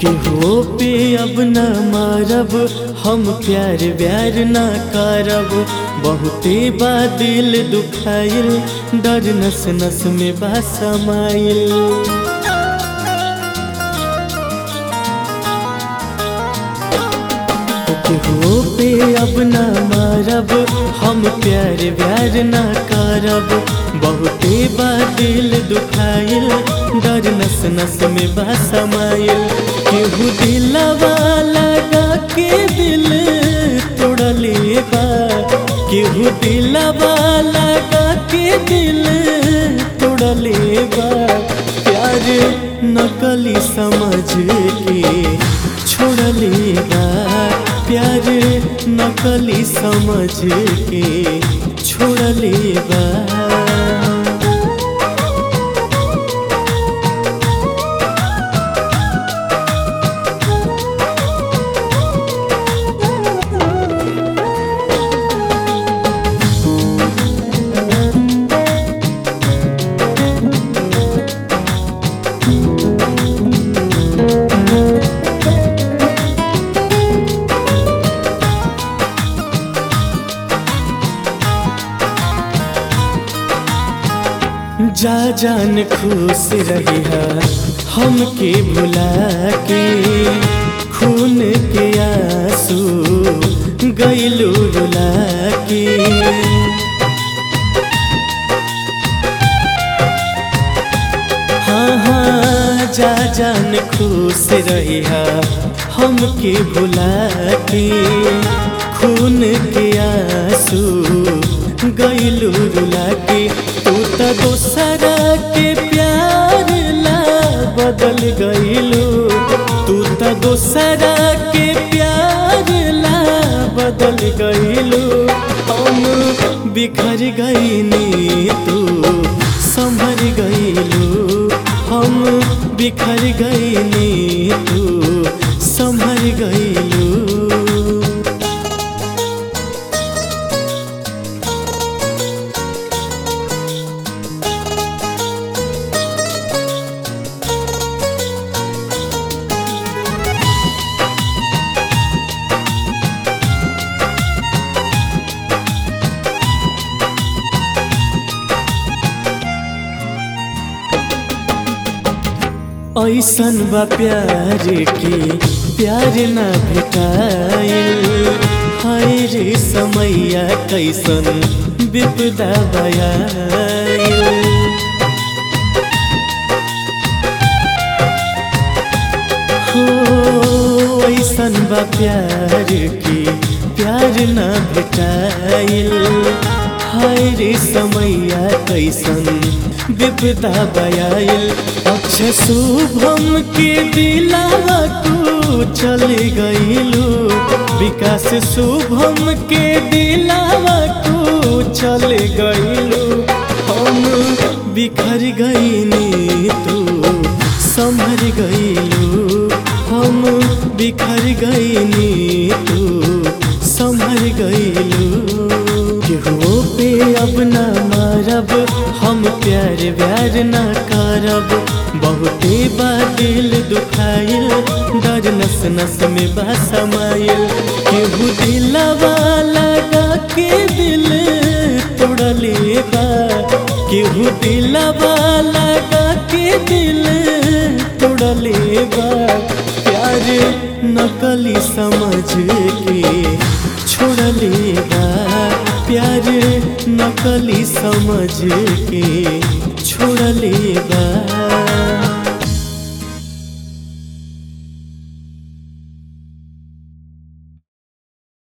केहू पे अब न मारब हम प्यार व्यार न करब बहुते बा दिल दुखाइल डर नस नस में बा समाइल केहू पे अब न मारब हम प्यार व्यार न करब बहुते बा दिल दुखाइल डर नस नस में बा समाइल केहू दिलवा लगा के दिल तोड़ले बा केहू दिलवा लगा के दिल तोड़ले बा प्यार नकली समझ के छोड़ले बा प्यार नकली समझ के छोड़ले बा जा जान खुश रही हमके भुला के खून के आंसू गईलू रुला के हाँ हाँ जा जान खुश रही हमके भुला के खून के आंसू गईलू रुला के तू तो दोसरा के प्यार ला बदल गईलू तू तो दोसरा के प्यार ला बदल गईलू हम बिखर गईनी तू संभर गईलू हम बिखर गईनी तू संभर गईलू ऐसन बा प्यार के प्यार ना भेटाइल हाय रे समैया कैसन विपदा बयाइल हो ऐसन बा प्यार के प्यार ना भेटाइल हाय रे समैया कैसन विपदा बयाइल अक्षय शुभम के दिलावा तू चल गईलू विकास शुभम के दिलावा तू चल गईलू हम बिखर गईनी तू संभर गईलू हम बिखर गईनी तू संभर गईलू केहू पे अब न मारब हम प्यार व्यार न करब बहुते बा दिल दुखाइल डर नस नस में बा समाइल केहू दिलवा लगा के दिल तोड़ले बा केहू दिलवा लगा के दिल तोड़ले बा प्यार नकली समझ के छोड़ले बा प्यार नकली समझ के छोड़ले बा